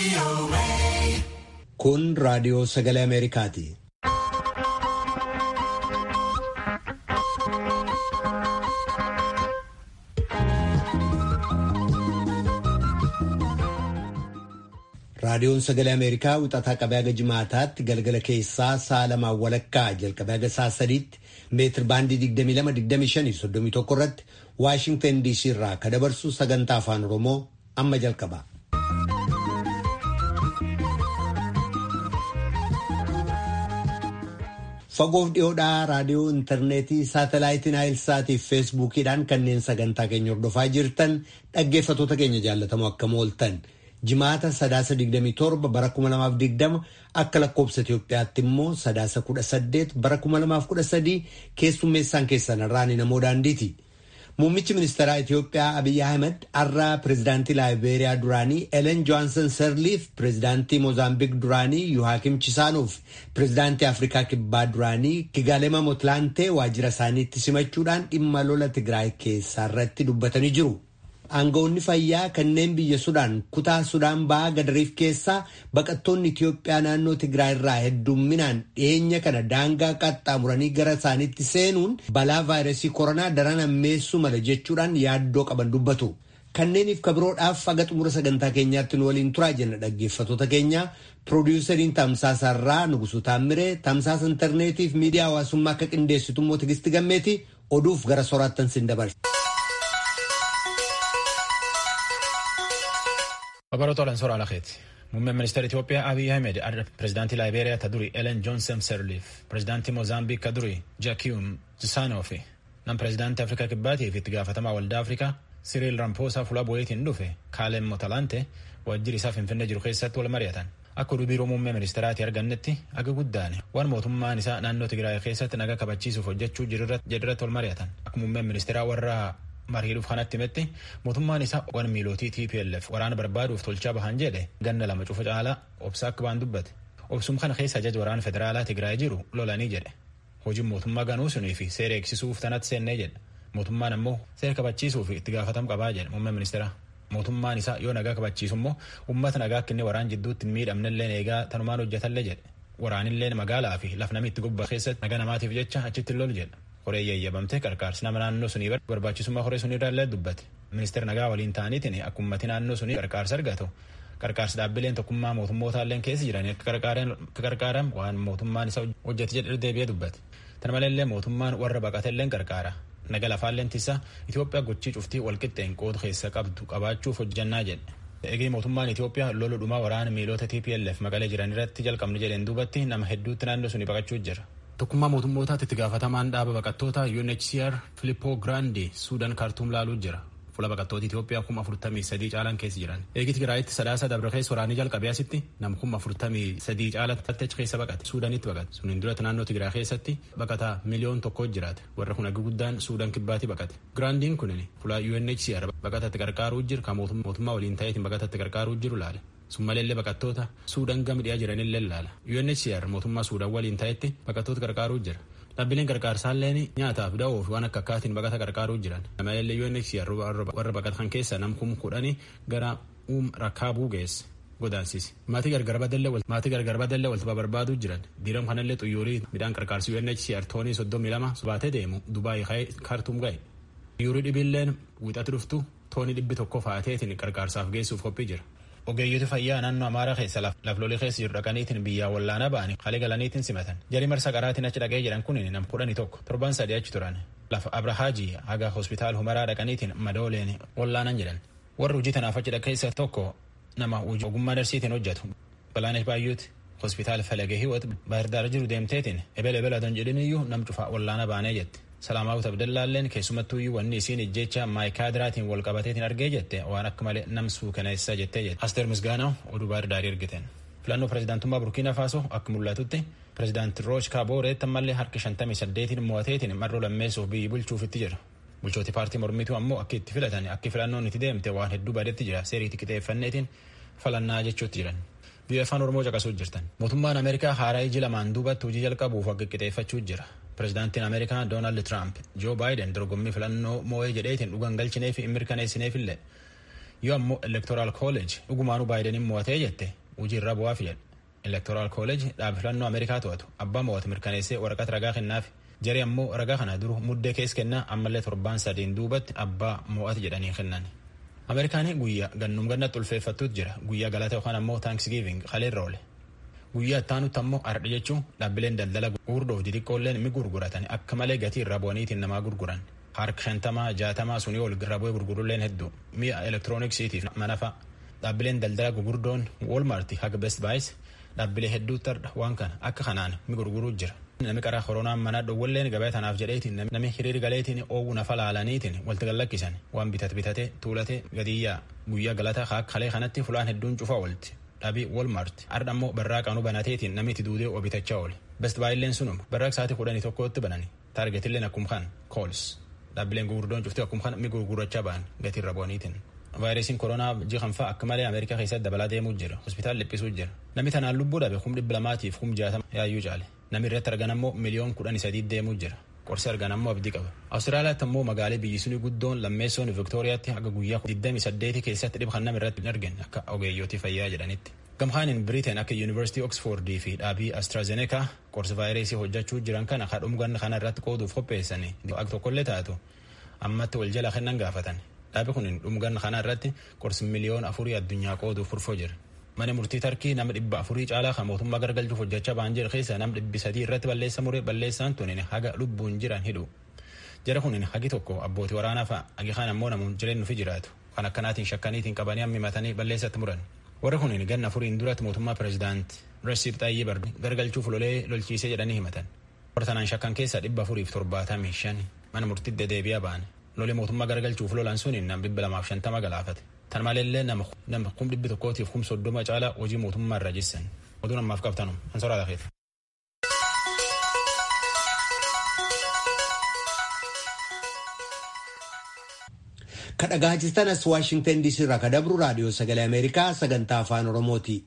Kun raadiyoo sagalee Ameerikaati. Raadiyoon sagalee Ameerikaa wixataa qabee haga jimaataatti galgala keessaa sa'a lamaan walakkaa jalqabee haga sa'a sadiitti meetir baandii 22-25-31 irratti Waashingtan DC irraa ka dabarsu sagantaa afaan Oromoo amma jalqaba. Fagoof dhiyoodhaa raadiyoo intarneetii saatalaayitiin naayilsaatii fi feesbuukiidhaan kanneen sagantaa keenya hordofaa jirtan dhaggeeffatoota keenya jaallatamoo akkam ooltan. Jimaata sadaasa 27 bara 2020 akka lakkoobsa Itoophiyaatti immoo sadaasa 18 bara 2013 keessummeessaan keessan irraan namoo daandiiti. Muummichi ministeeraa Itoophiyaa Abiyyi Ahmed har'aa pireezidaantii Laayibeeriyaa duraanii Elen Johaansan Serliif pireezidaantii Moozaambiik duraanii Yuhaakim Chisaanuuf pireezidaantii Afrikaa Kibbaa duraanii Kigaalema Mootlaantee waajjira isaaniitti simachuudhaan dhimma lola Tigraay keessaa irratti dubbatanii jiru. Aangawoonni fayyaa kanneen biyya Sudaan kutaa Sudaan ba'aa gadariif keessaa baqattoonni Itoophiyaa naannoo Tigraay irraa heddumminaan dhiyeenya kana daangaa qaxxaamuranii gara isaaniitti seenuun balaa vaayirasii koronaa daran hammeessuu mala jechuudhaan yaaddoo qaban dubbatu. Kanneeniif kabiroodhaaf haga xumura sagantaa keenyaatti nu waliin turaa jenna dhaggeeffatoota keenya. Piroodyuseriin Tamsaasa irraa Nugusuu Taammiree, Tamsaasa intarneetiif miidiyaa hawaasummaa akka qindeessitu immoo Tigisti Gammeeti oduuf gara soraattan sin dabarsa. Obaroota olan soraa lakeeti. Muummeen ministeera Itoophiyaa Abiy Ahmed pireezidaantii Laayibeeriyaa ta duri Elen Johnson Sirleef, pireezidaantii Moozaambiik ka duri Jaakiyum Zisaanoo fi nam pireezidaantii Afrikaa Kibbaatii fi itti gaafatamaa waldaa Afrikaa Siriil Rampoosaa fuula bu'eetiin dhufe Kaalem Motalante waajjirri isaa Finfinnee jiru keessatti wal mari'atan. Akka oduu biiroo muummee ministeeraatti argannetti aga guddaan waan mootummaan isaa naannoo Tigraay keessatti naga kabachiisuuf hojjechuu jedhirratti wal mari'atan. Akka muummeen ministeeraa warra mariidhuuf kanatti himetti mootummaan isaa waan miilootii TPLF waraana barbaaduuf tolchaa bahan jedhe ganna lama cufa caalaa obsaa akka baan dubbate. Obsum kana keessa ajaja waraana federaalaa Tigraay jiru lolanii jedhe. Hojiin mootummaa ganuu sunii fi seera eegsisuuf tanatti seennee jedhe. Mootummaan ammoo seera kabachiisuuf itti gaafatam qabaa jedhe muummeen ministeeraa. Mootummaan isaa yoo nagaa kabachiisu immoo uummata nagaa akka inni waraan jidduutti hin miidhamnellee eegaa tanumaan hojjetallee jedhe. Waraanillee magaalaa fi laf namni itti gubbaa keessatti nagaa namaatiif jecha achitti lol jedha. Horee eeyyamamtee qarqaarsi nama naannoo sunii barbaachisummaa horee sunii irraallee dubbate. Ministeera nagaa waliin ta'aniitiin akka ummati naannoo sunii qarqaarsa argatu. Qarqaarsi dhaabbileen tokkummaa mootummootallee keessa jiran akka qarqaaran waan mootummaan isa hojjete jedhe deebi'ee dubbate. Tana maleellee mootummaan warra baqatelleen qarqaara. Naga lafaalleen tisaa Itoophiyaa gochii cuftii walqixxeen qooda keessa qabdu qabaachuuf hojjannaa jedhe. Eegee mootummaan Itoophiyaa lola dhumaa waraana miilota TPLF maqalee jiran irratti jalqabne jedheen duubatti nama hedduutti naannoo sunii baqachuu jira. Tokkummaa mootummootaatti itti gaafatamaan dhaaba baqattoota UNHCR Filippo Grandi Suudaan kaartuum laaluu jira. Fuula baqattoota Itoophiyaa kuma afurtamii sadii caalan keessa jiran. Eegi Tigraayitti sadaasa dabre keessa waraanii jalqabee asitti nama kuma afurtamii sadii caalatti achi keessa baqate. Suudaanitti baqate. Suniin duratti naannoo Tigraay keessatti baqataa miliyoon tokko jiraate. Warra kun hagi guddaan Suudaan kibbaatti baqate. Giraandiin kunin fuula UNHCR baqatatti qarqaaruu jiru kan mootummaa waliin ta'eetiin baqatatti qarqaaruu jiru laale. Summallee baqattoota Suudaan gama dhiyaa jiranillee laala. UNHCR mootummaa Suudaan waliin ta'etti baqattoota qarqaaruu jira. Dhaabbileen qarqaarsaalleen nyaataaf da'oo fi waan akka akkaatiin baqata qarqaaruu jiran. Namallee UNHCR warra baqatan keessa nam kum kudhanii gara uum rakkaabuu geesse. Godaansisi. Maatii gargar badallee walta barbaaduu jiran. Diiram kanallee xuyyuurii midhaan qarqaarsi UNHCR toonii soddomii lama baatee deemu Dubaay kaartuum ga'e. Xuyyuurii dhibiilleen wixatti dhuftu toonii dhibbi tokko fa'aateetiin qarqaarsaaf geessuuf qophii jira. Ogeeyyoti fayyaa naannoo Amaaraa keessa laflolee keessa jiru dhaqaniitiin biyyaa wallaanaa ba'anii halee galaniitiin simatan. Jarii marsa qaraatiin achi dhaqee jedhan kun nam kudhanii tokko torban sadii achi turan. Lafa Abrahaajii haga hospitaal Humaraa dhaqaniitiin madooleen wallaanan jedhan. Warri hojii tanaaf achi keessa tokko nama ogummaa darsiitiin hojjetu. Balaanesh Baayyuuti hospitaal Falagee Hiwot Baahirdaar jiru deemteetiin ebele ebele adan jedhin iyyuu nam cufaa wallaana baanee jette. Salaamaawut Abdallaalleen keessumattuu iyyuu wanni isiin ijjecha maayikaadiraatiin wal qabateetiin argee jette waan akka malee nam suukaneessa jettee jette. Asteer Misgaanaw oduu baardaarii ergiten. Filannoo pireezidaantummaa Burkiina Faasoo akka mul'atutti pireezidaanti Rooch Kaabooreetti ammallee harki shantamii saddeetiin mo'ateetiin marroo lammeessuuf biyyi bulchuufitti jira. Bulchooti paartii mormituu ammoo akka itti filatan akka filannoon itti deemte waan hedduu badetti jira seeriitti qixeeffanneetiin falannaa jechuutti jiran. Biyya afaan Oromoo caqasuu jirtan. Mootummaan Ameerikaa haaraa iji lamaan duubatti hojii jalqabuuf akka qixeeffachuu jira. Pireezidaantiin Ameerikaa Doonaald Tiraamp Joo Baayiden dorgommii filannoo moo'ee jedheetiin dhugan galchineef hin mirkaneessineefillee yoo ammoo elektoraal kooleej dhugumaanuu baayidaniin mo'atee jette hojiirra bu'aaf jedhe elektoraal kooleej dhaab filannoo ameerikaa to'atu abbaa mo'atu mirkaneessee waraqata ragaa kennaafi jaree ammoo ragaa kana duru muddee keessa kennaa ammallee torbaan sadiin duubatti abbaa mo'atu jedhanii kennan. ameerikaanii guyyaa gannum gannatti ulfeeffattuutu jira guyyaa galata yookaan ammoo taankisgiiving kaleerra oole guyyaa ittaanutti ammoo ardha jechuun dhaabbileen daldala gurguddoo xixiqqoolleen mi gurguratan akka malee gatii irra bu'aniitiin namaa gurguran harka shantamaa jaatamaa sunii ol irra bu'ee gurgurulleen hedduu mi'a elektirooniksiitiif mana fa'a dhaabbileen daldala gurguddoon wolmaarti haga best baayis dhaabbilee hedduutti ardha waan kana akka kanaan mi gurguruu jira. Nami qaraa koronaan manaa dhowwalleen gabaa tanaaf jedheetiin nami hiriir galeetiin oowwu nafa laalaniitiin walitti gallakkisan waan bitate bitate tuulate gadiyyaa guyyaa galata haa kalee kanatti fulaan hedduun cufaa oolti. Dhabii Walmart ardha ammoo barraa qaanuu banateetiin namni itti duudee obitachaa oole. Best baay'illeen sunuma barraa sa'aatii kudhanii tokkotti banani. Taargetilleen akkuma kan Kools. Dhaabbileen gurguddoon cuftii akkuma kan mi gurgurachaa ba'an gatiirra bu'aniitiin. vaayirasiin koronaa jihanfaa akka malee ameerikaa keessatti dabalaa deemuu jira hospitaal dhiphisuu jira namni tanaan lubbuu dhabe kum dhibba lamaatiif kum jaatama yaayyuu caale namni irratti argan ammoo miliyoon kudhanii sadii deemuu jira qorsi argan ammoo abdii qaba awustiraaliyaatti ammoo magaalee biyyi sunii guddoon lammeessoon viktooriyaatti haga guyyaa 28 keessatti dhibba kan nama irratti hin argine akka ogeeyyotii fayyaa jedhanitti. gamhaanin biriteen akka yuunivarsiitii oksfoordii fi dhaabii astraazeneekaa qorsi vaayirasii hojjechuu jiran kana kadhumgan kana irratti qooduuf qopheessanii akka tokkollee taatu ammatti wal jala kennan gaafatan dhaabi kun dhumgan kana irratti qorsi miliyoon afurii addunyaa qooduuf furfoo jira mana murtii tarkii nama dhibba afurii caalaa kan mootummaa gargalchuuf hojjechaa ba'an jira keessa nama dhibbi sadii irratti balleessa muree balleessaan tunin haga lubbuun jiran hidhu jara kunin hagi tokko abbootii waraanaa fa'a hagi kaan ammoo namuun jireenyu fi jiraatu kan akkanaatiin shakkaniitiin qabanii hammimatanii balleessatti muran warri kunin ganna afuriin duratti mootummaa pireezidaant Rasiib Xayyii Bardu gargalchuuf lolee lolchiisee jedhanii himatan warra tanaan shakkan keessa dhibba afuriif torbaatamii shan mana murtiitti dedeebi'aa ba'an lolee mootummaa gargalchuuf lolan suniin nam dhibba lamaaf shantama galaafate tan maleellee nama kum dhibbi tokkootiif kum soddoma caalaa hojii mootummaa irra jissan oduu namaaf qabtanu an soraa lafeeti. kadhagaa jirtan as waashingtan diisii irraa ka dabru raadiyoo sagalee ameerikaa sagantaa afaan oromooti.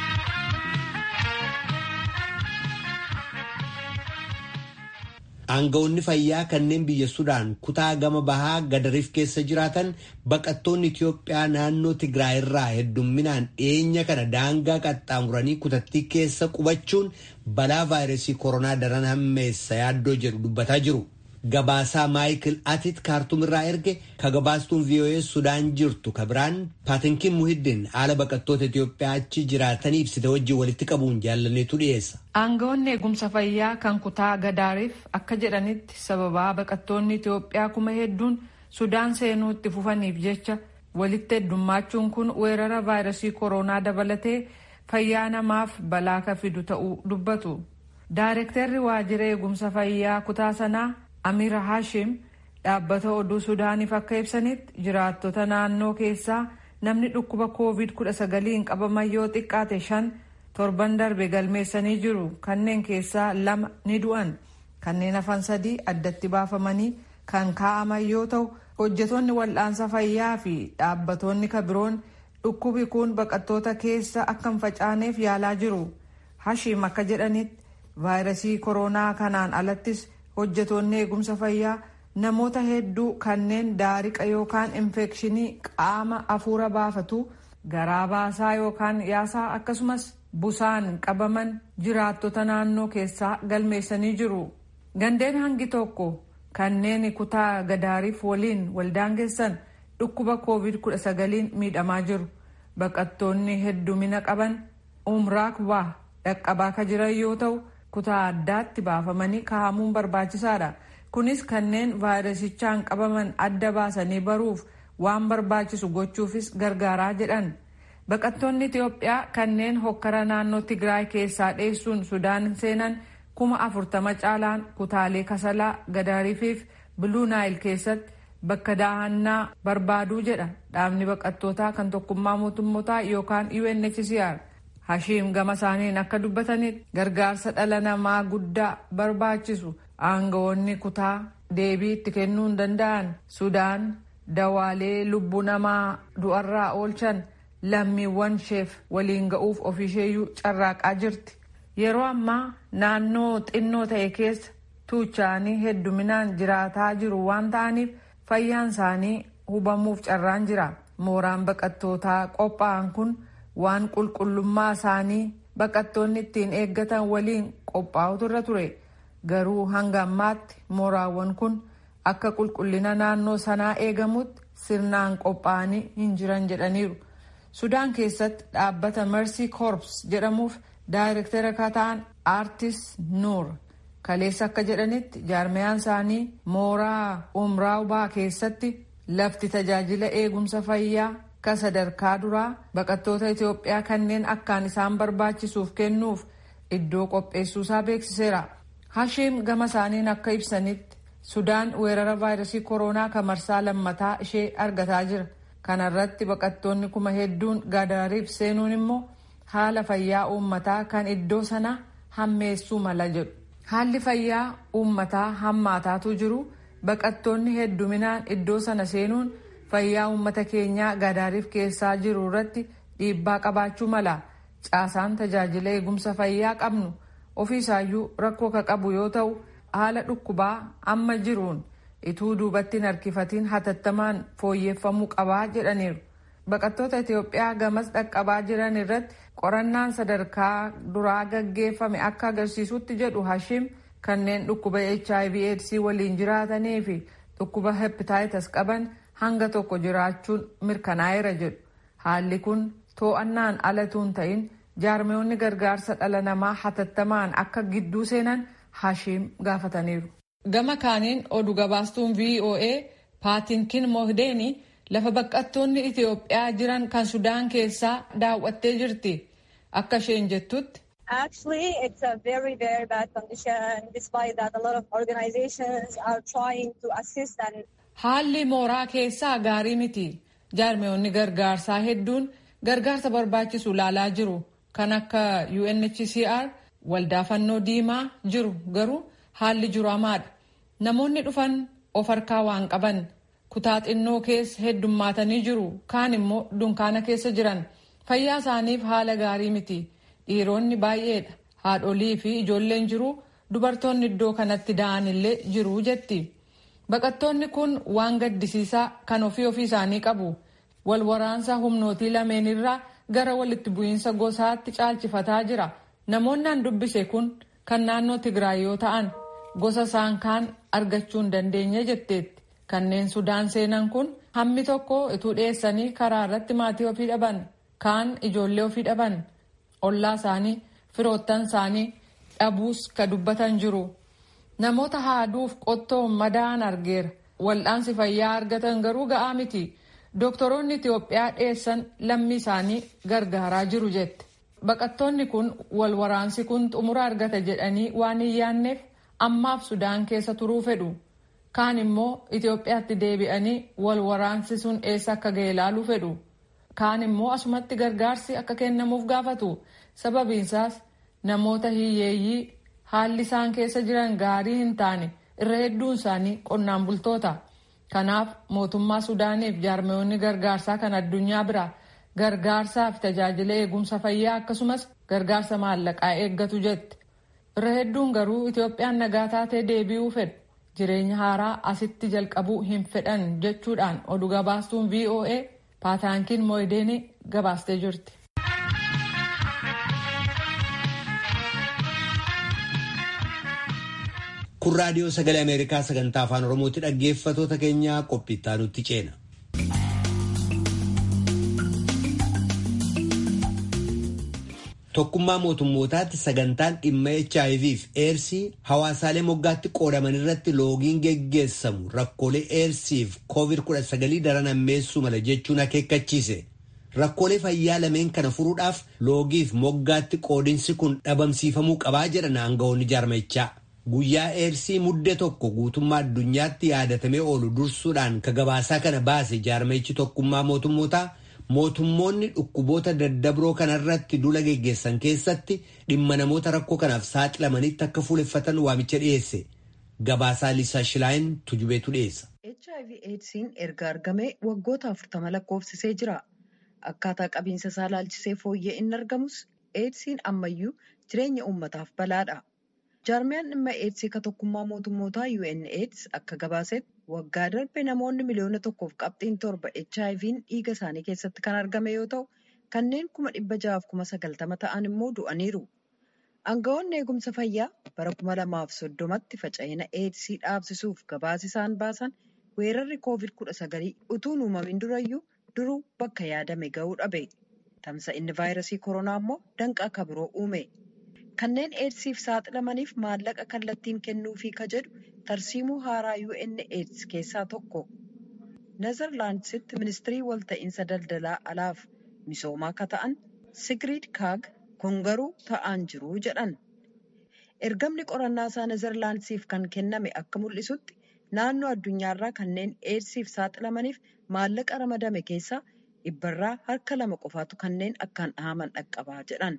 Aangawoonni fayyaa kanneen biyya Sudaan kutaa gama bahaa gadariif keessa jiraatan baqattoonni Itiyoophiyaa naannoo Tigraay irraa heddumminaan dhiyeenya kana daangaa qaxxaamuranii kutattii keessa qubachuun balaa vaayirasii koronaa daran hammeessa yaaddoo jedhu dubbataa jiru. Gabaasaa Maayikil Atit kaartuum irraa erge ka gabaastuun VOA Sudaan jirtu ka biraan Paatinkiin Muhiddin haala baqattoota Itiyoophiyaa achi jiraatanii ibsite wajjin walitti qabuun jaallaneetu dhiyeessa. Aangawoonni eegumsa fayyaa kan kutaa gadaariif akka jedhanitti sababaa baqattoonni Itiyoophiyaa kuma hedduun Sudaan seenuu itti fufaniif jecha walitti heddummachuun kun weerara vaayirasii koronaa dabalatee fayyaa namaaf balaa ka fidu ta'uu dubbatu. Daayirektarri waajjira eegumsa fayyaa kutaa sanaa Amira Hashim dhaabbata oduu Sudaaniif akka ibsanitti jiraattota naannoo keessaa namni dhukkuba COVID-19 qabaman yoo xiqqaate shan torban darbe galmeessanii jiru. Kanneen keessaa lama ni du'an. Kanneen hafan sadii addatti baafamanii kan kaa'aman yoo ta'u, hojjetoonni wal'aansa fayyaa fi dhaabbatoonni kabiroon dhukkubi kun baqattoota keessa akka hin facaaneef yaalaa jiru. Hashim akka jedhanitti vaayirasii koronaa kanaan alattis hojjetoonni eegumsa fayyaa namoota hedduu kanneen daariqa yookaan infekshinii qaama afuura baafatu garaa baasaa yookaan yaasaa akkasumas busaan qabaman jiraattota naannoo keessaa galmeessanii jiru. Gandeen hangi tokko kanneen kutaa gadaariif waliin waldaangeessan dhukkuba covid-19 miidhamaa jiru. Baqattoonni heddumina qaban umraakbaa dhaqqabaa ka jiran yoo ta'u kutaa addaatti baafamanii kaa'amuun barbaachisaadha. Kunis kanneen vaayirasichaan qabaman adda baasanii baruuf waan barbaachisu gochuufis gargaaraa jedhan. Baqattoonni Itiyoophiyaa kanneen hokkara naannoo Tigraay keessaa dheessuun Sudaan seenan kuma afurtama caalaan kutaalee Kasalaa, Gadaariifiif Biluu Naayil keessatti bakka daahannaa barbaaduu jedha dhaabni baqattootaa kan tokkummaa mootummootaa yookaan UNHCR. Hashiim gama isaaniin akka dubbatanitti gargaarsa dhala namaa guddaa barbaachisu aangawoonni kutaa deebii itti kennuu hin danda'an Sudaan dawaalee lubbuu namaa du'arraa oolchan lammiiwwan isheef waliin ga'uuf ofiisheeyyuu carraaqaa jirti. Yeroo ammaa naannoo xinnoo ta'e keessa tuuchaanii hedduminaan jiraataa jiru waan ta'aniif fayyaan isaanii hubamuuf carraan jira. mooraan baqattootaa qophaa'an kun waan qulqullummaa isaanii baqattoonni ittiin eeggatan waliin qophaa'utu irra ture garuu hanga ammaatti mooraawwan kun akka qulqullina naannoo sanaa eegamutti sirnaan qophaa'anii hin jiran jedhaniiru sudaan keessatti dhaabbata mercy corps jedhamuuf daayirektara kataan aartis nuur kaleessa akka jedhanitti jaarmiyaan isaanii mooraa umraawbaa keessatti lafti tajaajila eegumsa fayyaa ka sadarkaa duraa baqattoota Itoophiyaa kanneen akkaan isaan barbaachisuuf kennuuf iddoo qopheessuusaa beeksiseera. Hashiim gama isaaniin akka ibsanitti Sudaan weerara vaayirasii koronaa kan marsaa lammataa ishee argataa jira. Kana irratti baqattoonni kuma hedduun Gadaariif seenuun immoo haala fayyaa uummataa kan iddoo sana hammeessuu mala jedhu. Haalli fayyaa uummataa hammaataatu jiru baqattoonni hedduminaan iddoo sana seenuun fayyaa uummata keenyaa Gadaariif keessaa jiru irratti dhiibbaa qabaachuu mala. Caasaan tajaajila eegumsa fayyaa qabnu ofiisaayyuu rakkoo ka qabu yoo ta'u haala dhukkubaa amma jiruun ituu duubatti hin harkifatiin hatattamaan fooyyeffamuu qabaa jedhaniiru. Baqattoota Itoophiyaa gamas dhaqqabaa jiran irratti qorannaan sadarkaa duraa gaggeeffame akka agarsiisutti jedhu Hashim kanneen dhukkuba HIV AIDS waliin jiraatanii fi dhukkuba hepatitis qaban hanga tokko jiraachuun mirkanaa'eera jedhu. Haalli kun to'annaan alatuun ta'in jaarmiyoonni gargaarsa dhala namaa hatattamaan akka gidduu seenan Hashim gaafataniiru. Gama kaaniin oduu gabaastuun VOA Paatinkin Mohdeeni lafa baqattoonni Itoophiyaa jiran kan Sudaan keessaa daawwattee jirti. Akka isheen jettutti. Actually, it's a very, very bad condition, despite that a lot of organizations are trying to assist and Haalli mooraa keessaa gaarii miti. Jaarmiyoonni gargaarsaa hedduun gargaarsa barbaachisu laalaa jiru. Kan akka UNHCR waldaa fannoo diimaa jiru garuu haalli jiru hamaadha. Namoonni dhufan of harkaa waan qaban kutaa xinnoo keessa heddummaatanii jiru kaan immoo dunkaana keessa jiran fayyaa isaaniif haala gaarii miti dhiironni baay'eedha haadholii fi ijoolleen jiru dubartoonni iddoo kanatti da'an illee jiru jetti baqattoonni kun waan gaddisiisaa kan ofii ofii isaanii qabu wal waraansa humnootii lameenirraa gara walitti bu'iinsa gosaatti caalchifataa jira namoonni an dubbise kun kan naannoo tigraay yoo ta'an gosa isaan kaan argachuu hin dandeenye jetteetti kanneen sudaan seenan kun hammi tokko ituu dhiyeessanii karaa irratti maatii ofii dhaban kaan ijoollee ofii dhaban ollaa isaanii firoottan isaanii dhabuus ka dubbatan jiru namoota haaduuf qottoo madaa'an argeera wal'aansi fayyaa argatan garuu ga'aa miti dooktoroonni itiyoophiyaa dhiyeessan lammii isaanii gargaaraa jiru jette baqattoonni kun wal waraansi kun xumura argata jedhanii waan hin yaanneef ammaaf sudaan keessa turuu fedhu kaan immoo itiyoophiyaatti deebi'anii wal waraansi sun eessa akka ga'e ilaaluu fedhu kaan immoo asumatti gargaarsi akka kennamuuf gaafatu sababiinsaas namoota hiyyeeyyii haalli isaan keessa jiran gaarii hin taane irra hedduun isaanii qonnaan bultoota kanaaf mootummaa sudaaniif jaarmiyoonni gargaarsaa kan addunyaa bira gargaarsaa fi tajaajila eegumsa fayyaa akkasumas gargaarsa maallaqaa eeggatu jette irra hedduun garuu itoophiyaan nagaa taatee deebi'uu fedhu jireenya haaraa asitti jalqabuu hin fedhan jechuudhaan oduu gabaastuun voa paataankiin mooyideeni gabaastee jirti. kun raadiyoo sagalee ameerikaa sagantaa afaan oromooti dhaggeeffatoota keenyaa qophiittaa nutti ceena. tokkummaa mootummootaatti sagantaan dhimma hiv fi eersii hawaasaalee moggaatti qoodaman irratti loogiin geggeessamu rakkoolee eersii fi koovid 19 daran hammeessuu mala jechuun akeekkachiise rakkoolee fayyaa lameen kana furuudhaaf loogii fi moggaatti qoodinsi kun dhabamsiifamuu qabaa jedhan aangawoonni jaarmichaa guyyaa eersii mudde tokko guutummaa addunyaatti yaadatamee oolu dursuudhaan ka gabaasaa kana baase jaarmichi tokkummaa mootummootaa. mootummoonni dhukkuboota daddabroo kanarratti dula geggeessan keessatti dhimma namoota rakkoo kanaaf saaxilamanitti akka fuuleffatan waamicha dhiyeesse gabaasaa liisaa shilaayin tujubeetu dhiyeessa. hiv eedsiin erga argamee waggoota afurtama lakkoofsisee jira akkaataa qabiinsa isaa laalchisee fooyyee inni argamus eedsiin ammayyuu jireenya uummataaf balaadha Jaarmiyaan dhimma eedsii ka tokkummaa mootummootaa UNAIDS akka gabaasetti waggaa darbe namoonni miliyoona tokkoof qabxiin torba HIV'n dhiiga isaanii keessatti kan argame yoo ta'u kanneen kuma dhibba ja'aaf kuma sagaltama ta'an immoo du'aniiru. Aangawoonni eegumsa fayyaa bara kuma lamaaf soddomatti faca'ina eedsii dhaabsisuuf gabaasa isaan baasan weerarri koovid kudha sagalii utuu hin uumamin durayyuu duruu bakka yaadame ga'uu dhabe. Tamsa'inni vaayirasii koronaa immoo danqaa akka biroo uume. Kanneen eedsiif saaxilamaniif maallaqa kallattiin kennuufii ka jedhu tarsiimuu haaraa UNAIDS keessaa tokko. Nezerlaandsitti ministirii walta'iinsa daldalaa alaaf misoomaa ka ta'an Sigrid Kaag kun garuu ta'aan jiru jedhan. Ergamni qorannaa isaa Nezerlaandsiif kan kenname akka mul'isutti naannoo addunyaarraa kanneen eedsiif saaxilamaniif maallaqa ramadame keessaa dhibbarraa harka lama qofaatu kanneen akkaan dhahaman dhaqqabaa jedhan.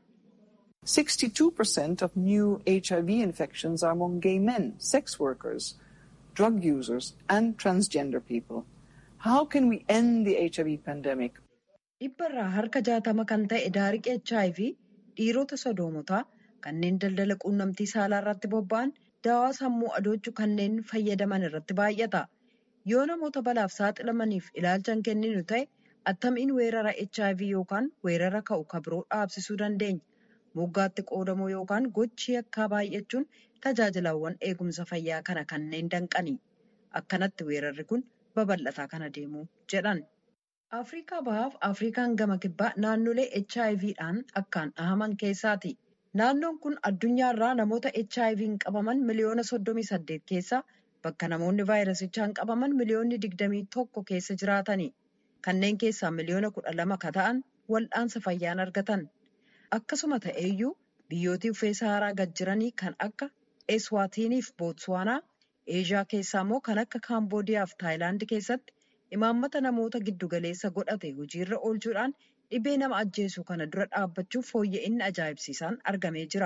62% of new HIV infections are among gay men, sex workers, drug users, and transgender people. How can we end the HIV pandemic? Dhibbarraa harka jaatama kan ta'e daariqi HIV dhiirota sodoomotaa kanneen daldala quunnamtii saalaa irratti bobba'an daawaa sammuu adoochuu kanneen fayyadaman irratti baay'ata. Yoo namoota balaaf saaxilamaniif ilaalcha hin kenninu ta'e attamiin weerara HIV yookaan weerara ka'u ka biroo dhaabsisuu dandeenya. moggaatti qoodamuu yookaan gochi yakkaa baay'achuun tajaajilawwan eegumsa fayyaa kana kanneen danqani. Akkanatti weerarri kun babal'ataa kana deemu jedhan. Afrikaa bahaaf Afrikaan gama kibbaa naannolee HIVdhaan akkaan dhahaman keessaati. Naannoon kun addunyaarraa namoota HIV'n qabaman miliyoona soddomii saddeet keessaa bakka namoonni vaayirasichaan qabaman miliyoonni digdamii tokko keessa jiraatani. Kanneen keessaa miliyoona kudha lama ka ta'an wal'aansa fayyaan argatan. Akkasuma ta'eeyyuu biyyoota uffee saharaa gad jiranii kan akka Eswaatiniif Bootswaanaa, Eeshiyaa keessaa immoo kan akka Kaamboodiyaa fi Taayilaand keessatti imaammata namoota giddugaleessa godhate hojiirra oolchuudhaan dhibee nama ajjeesu kana dura dhaabbachuuf fooyya'inni ajaa'ibsiisaan argamee jira.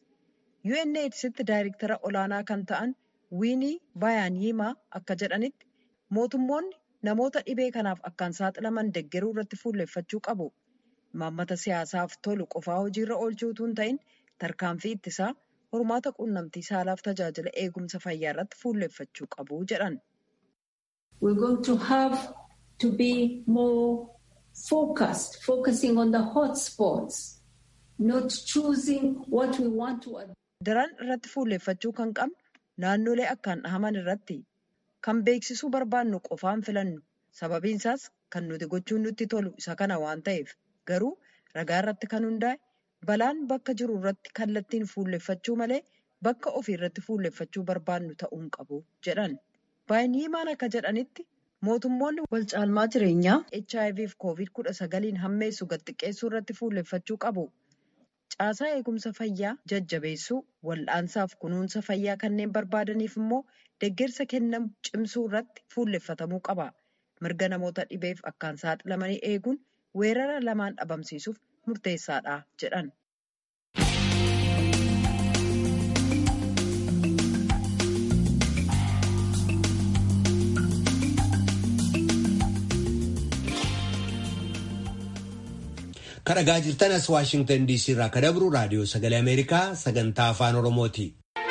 UNAIDSitti daayirektara olaanaa kan ta'an Wiinii Bayaaniimaa akka jedhanitti mootummoonni namoota dhibee kanaaf akkaan saaxilaman deggeruu irratti fuulleffachuu qabu. Imaammata siyaasaaf tolu qofaa hojiirra oolchuu utuu hin ta'in tarkaanfii ittisaa hormaata quunnamtii saalaaf tajaajila eegumsa fayyaa irratti fuulleffachuu qabu jedhan. We're going to have to be more focused, focusing on the hotspots, not choosing what we want to. Daran irratti fuulleffachuu kan qabnu naannolee akkaan dhahaman irratti kan beeksisuu barbaannu qofaan filannu sababiin isaas kan nuti gochuun nutti tolu isa kana waan ta'eef. Garuu ragaa irratti kan hundaa'e balaan bakka jiru irratti kallattiin fuulleffachuu malee bakka ofii irratti fuulleffachuu barbaannu ta'uu hin qabu jedhan. Baay'iniimaan akka jedhanitti mootummoonni wal caalmaa jireenyaa HIV fi COVID kudha sagaliin hammeessu gad xiqqeessuu irratti fuulleffachuu qabu. Caasaa eegumsa fayyaa jajjabeessuu, wal'aansaaf kunuunsa fayyaa kanneen barbaadaniif immoo deeggarsa kennamu cimsuu irratti fuulleffatamuu qaba. Mirga namoota dhibeef akkaan saaxilamanii eeguun. weerara lamaan dhabamsiisuuf murteessaadha jedhan. Kan dhagaa jirtan as Waashingtan DC irraa kan dabru raadiyoo sagalee Ameerikaa sagantaa afaan Oromooti.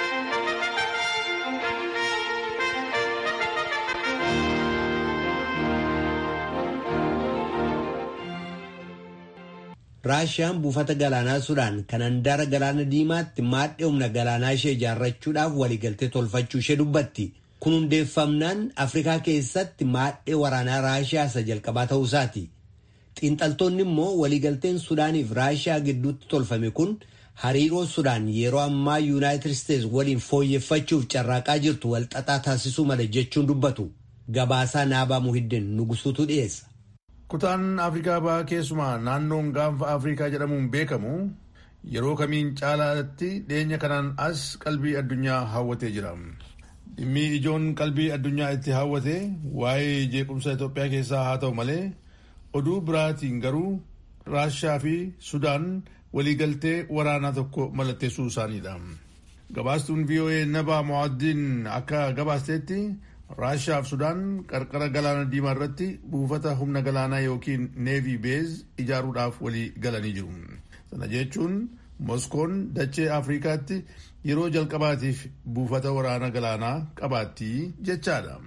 Raashiyaan buufata galaanaa Sudaan kan handaara galaana diimaatti maadhee humna galaanaa ishee ijaarrachuudhaaf waliigaltee tolfachuu ishee dubbatti. Kun hundeeffamnaan Afrikaa keessatti maadhee waraanaa Raashiyaa isa jalqabaa ta'uusaati. Xiinxaltoonni immoo waliigalteen Sudaaniif Raashiyaa gidduutti tolfame kun hariiroo Sudaan yeroo ammaa Yuunaayitid Isteetsi waliin fooyyeffachuuf carraaqaa jirtu walxaxaa taasisuu mala jechuun dubbatu. Gabaasaa Naabaa Muhiddin Nugusuutu dhiyeessa. Kutaan Afrikaa bahaa keessumaa naannoon gaanfa Afrikaa jedhamuun beekamu yeroo kamiin caalaatti dhiyeenya kanaan as qalbii addunyaa hawwatee jira. Dhimmi ijoon qalbii addunyaa itti hawwate waa'ee jeequmsa Itoophiyaa keessaa haa ta'u malee oduu biraatiin garuu Raashiyaa fi Sudaan waliigaltee waraanaa tokko mallatteessuu isaaniidha. Gabaastuun VOA Nabaa Mo'addiin akka gabaasteetti Raashiyaa fi Sudaan qarqara galaana diimaa irratti buufata humna galaanaa yookiin neevii beez ijaaruudhaaf walii galanii jiru. Sana jechuun Moskoon dachee Afrikaatti yeroo jalqabaatiif buufata waraana galaanaa qabaatti jechaadha.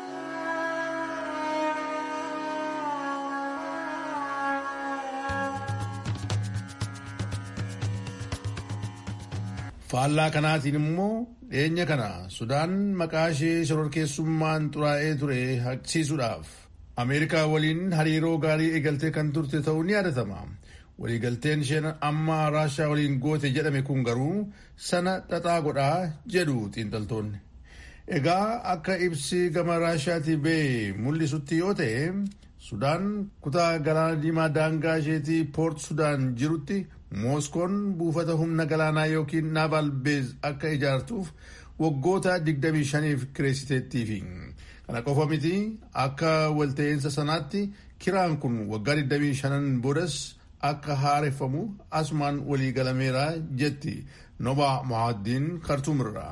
faallaa kanaatiin immoo dhiyeenya kana sudaan maqaa ishee shororkeessummaan xuraa'ee ture haqsiisuudhaaf ameerikaa waliin hariiroo gaarii eegaltee kan turte ta'uu ni yaadatama waliigalteen isheen amma raashaa waliin goote jedhame kun garuu sana xaxaa godhaa jedhu xiinxaltoonni egaa akka ibsi gama raashaatii ba'e mul'isutti yoo ta'e sudaan kutaa galaana diimaa daangaa isheetii poort sudaan jirutti mooskoon buufata humna galaanaa yookiin naaval beez akka ijaartuuf waggoota 25f kireessiteettiifi kana qofa miti akka walta'iinsa sanaatti kiraan kun waggaa 25 boodas akka haareffamu asumaan walii galameera jetti noba mohaaddiin kartuumirra.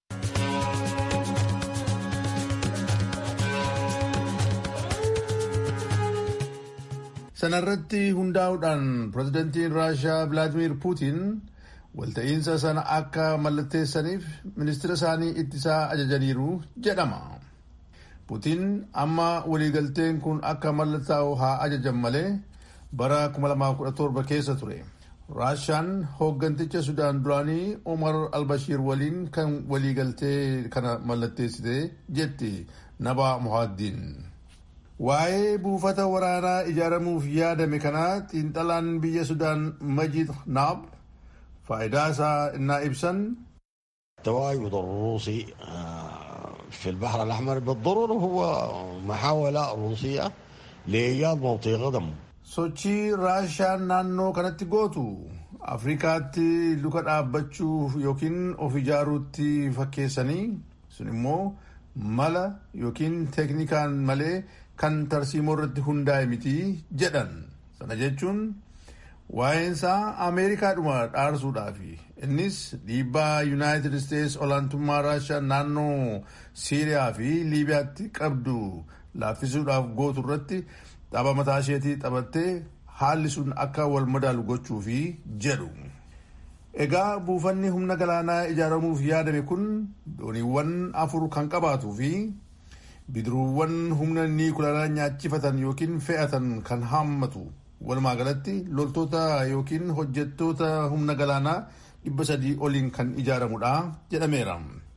sanarratti hundaa'uudhaan pirezidantiin raashaa vilaadimir puutiin walta'iinsa sana akka mallatteessaniif ministira isaanii ittisaa ajajaniiru jedhama. puutiin amma waliigalteen kun akka mallattaa'u haa ajajan malee bara 2017 keessa ture. raashaan hoogganticha sudaan duraanii omar albashiir waliin kan waliigaltee kana mallatteessite jetti naba muhaaddiin. waa'ee buufata waraanaa ijaaramuuf yaadame kanaa xiinxalaan biyya sudaan majid naab faayidaa isaa innaa ibsan التواجد الروسي في البحر الأحمر بالضرورة هو محاولة روسية لإيجاد موطئ قدم sochii raashaan naannoo kanatti gootu afrikaatti luka dhaabbachuuf yookiin of ijaaruutti fakkeessanii sun immoo mala yookiin teeknikaan malee kan tarsiimoo irratti hundaa'e miti jedhan sana jechuun waa'eensaa ameerikaadhuma dhaarsuudhaafi innis dhiibbaa yuunaayitid isteets olaantummaa raashaa naannoo siiriyaa fi liibiyaatti qabdu laaffisuudhaaf gootu irratti tapha mataa isheetii taphattee haalli sun akka wal madaalu gochuufi jedhu. Egaa buufanni humna galaanaa ijaaramuuf yaadame kun dooniiwwan afur kan qabaatuu fi bidiruuwwan humna niikularaa nyaachifatan yookiin fe'atan kan haammatu walumaa galatti loltoota yookiin hojjettoota humna galaanaa dhibba sadii oliin kan ijaaramudha jedhameera.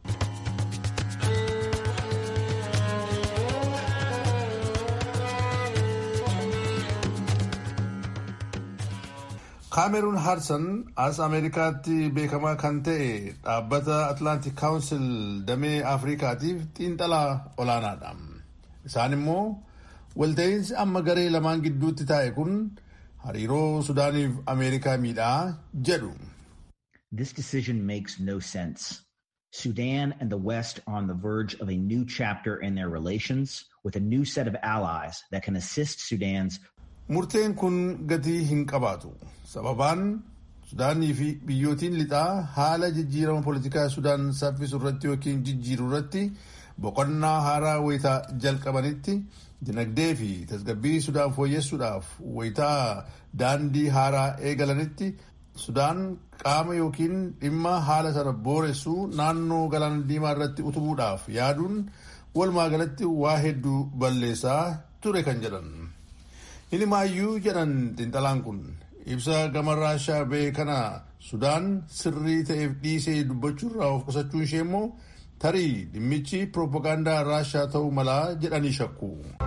kaameruun haarsan as ameerikaatti beekamaa kan ta'e dhaabbata atlaantik kaawunsil damee afrikaatiif xiinxalaa olaanaadha isaan immoo walta'iinsi amma garee lamaan gidduutti taa'e kun hariiroo sudaaniif ameerikaa miidhaa jedhu. This decision makes no sense. Sudan and the West are on the verge of a new chapter in their relations with a new set of allies that can assist Sudan's Murteen kun gatii hin qabaatu. Sababaan Sudaanii fi biyyootiin lixaa haala jijjiirama poolitikaa Sudaan saffisu irratti yookiin jijjiiru irratti boqonnaa haaraa wayitaa jalqabanitti dinagdee fi tasgabbii Sudaan fooyyessuudhaaf wayitaa daandii haaraa eegalanitti Sudaan qaama yookiin dhimma haala sana booressu naannoo galaana diimaa irratti utubuudhaaf yaaduun walumaa galatti waa hedduu balleessaa ture kan jedhan. Hinimaayyuu jedhan xiinxalaan kun ibsa gama raashaa ba'e kana Sudaan sirrii ta'eef dhiisee dubbachuurraa of qusachuun ishee immoo tarii dhimmichi piroopagaandaa raashaa ta'uu malaa jedhanii shakku.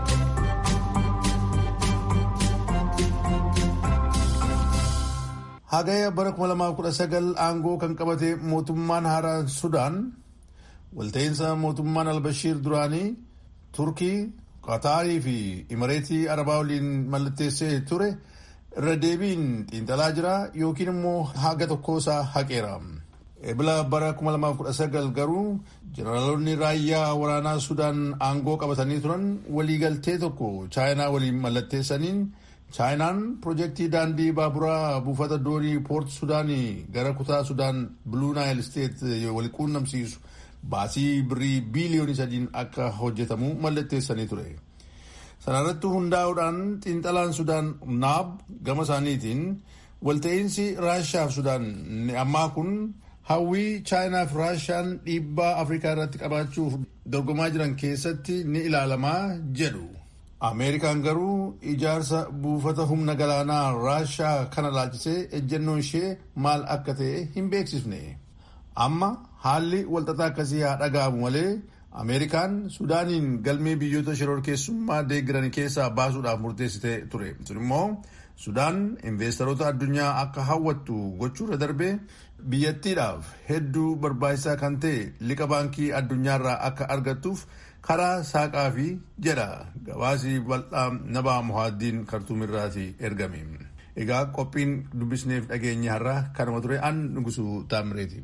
Hagaya bara 2019 aangoo kan qabate mootummaan haaraan Sudaan walta'iinsa mootummaan Albashiir duraanii Turkii Qataarii fi Imareetii Arabaa waliin mallatteessee ture irra deebiin xiinxalaa jira yookiin immoo haga tokkoosaa haqeera. Ebila bara 2019 garuu jeneraalonni raayyaa waraanaa Sudaan aangoo qabatanii turan waliigaltee tokko chaayinaa waliin mallatteessaniin chaayinaan pirojektii daandii baaburaa buufata doonii poort Sudaanii gara kutaa Sudaan Bluu Naayil Steet wal quunnamsiisu. baasii birrii biiliyoonii sadiin akka hojjetamu mallatteessanii ture. Sana irratti hundaa'uudhaan xiinxalaan Sudaan naab gama isaaniitiin walta'iinsi raashiyaa fi sudaan ammaa kun hawwii chaayinaa fi raashiyaan dhiibbaa afrikaa irratti qabaachuuf dorgomaa jiran keessatti ni ilaalamaa jedhu. ameerikaan garuu ijaarsa buufata humna galaanaa raashiyaa kana laalchisee ejjennoon ishee maal akka ta'e hin beeksifne amma haalli walxaxaa akkasii haa dhaga'amu malee ameerikaan sudaaniin galmee biyyoota shororkeessummaa deeggiran keessaa baasuudhaaf murteessitee ture sun immoo sudaan investeerota addunyaa akka hawwattu gochuurra darbee biyyattiidhaaf hedduu barbaachisaa kan ta'e liqa baankii addunyaarraa akka argattuuf karaa saaqaa fi jedha gabaasii bal'aa nabaa muhaaddiin kartuumirraati ergame egaa qophiin dubbisneef dhageenye har'a kanuma ture an nugusu taamireeti.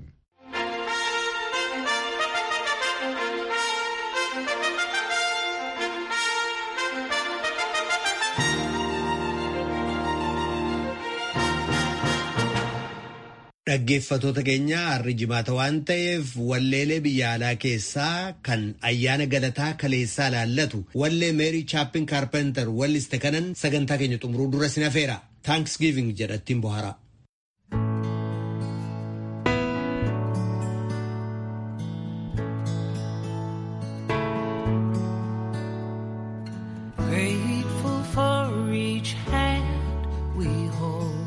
Dhaggeeffatoota keenya har'i jimaata waan ta'eef walleelee biyya alaa keessaa kan ayyaana galataa kaleessaa laallatu wallee meerii chaappin kaarpenter walliste kanan sagantaa keenya xumuruu dura sinafeera taankisgiiving jedhattiin bohara. Grateful for each hand we hold,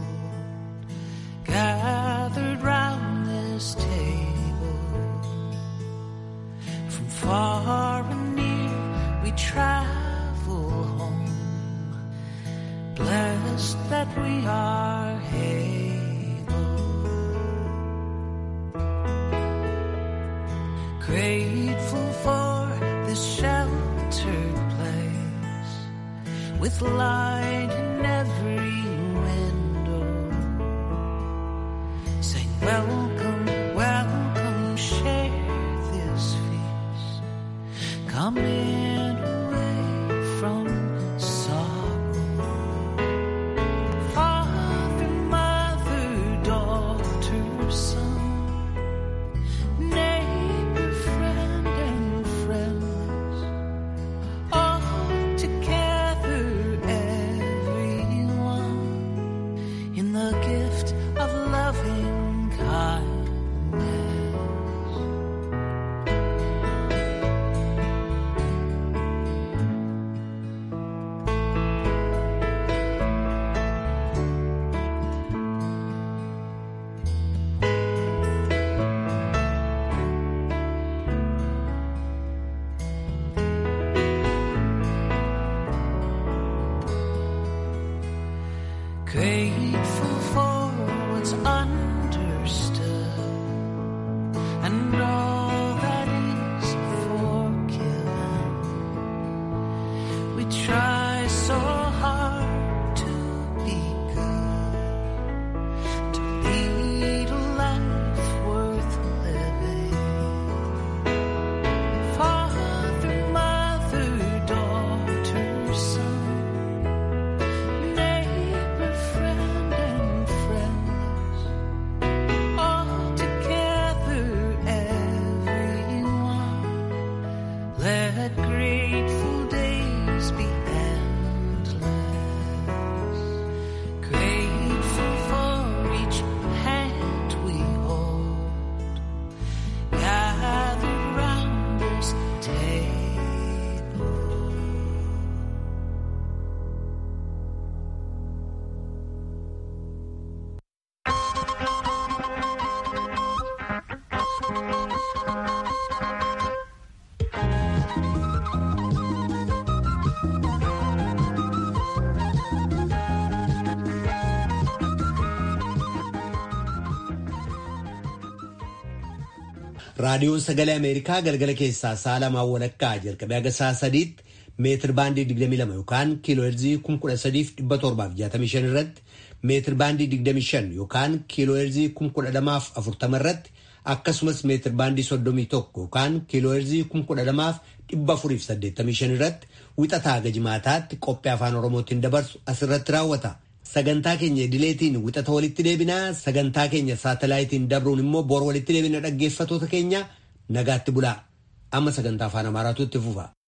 gathered round this table. From far and near we travel home, blessed that we are able. Grateful for this sheltered place with light in every window. Saying, Welcome, welcome, share this feast. Come in away from sorrow. Father, mother, daughter, son, neighbor, friend, and friends all together, everyone, in the gift of loving kindness. Grateful for what's understood and all that is forgiven. We try so hard to be good, to lead a life worth living. Father, mother, daughter, son neighbor, friend, and friends, all together, everyone. Let grateful days be endless. Grateful for each hand we hold, gathered round this table. raadiyoon sagalee ameerikaa galgala keessaa sa'a lamaan walakkaa jalqabee haga sa'a sadiitti meetir baandii 22 yookaan kiiloo heerzii 13,765 irratti meetir baandii 25 yookaan kiiloo heerzii 12,040 irratti akkasumas meetir baandii 31 yookaan kiiloo heerzii 12,485 irratti wixataa haga jimaataatti qophii afaan oromootiin dabarsu asirratti raawwata. Sagantaa keenya idileetiin wixata walitti deebinaa sagantaa keenya saatalaayitiin dabruun immoo bor walitti deebina dhaggeeffatoota keenya nagaatti bulaa amma sagantaa afaan amaaraatu itti fufa.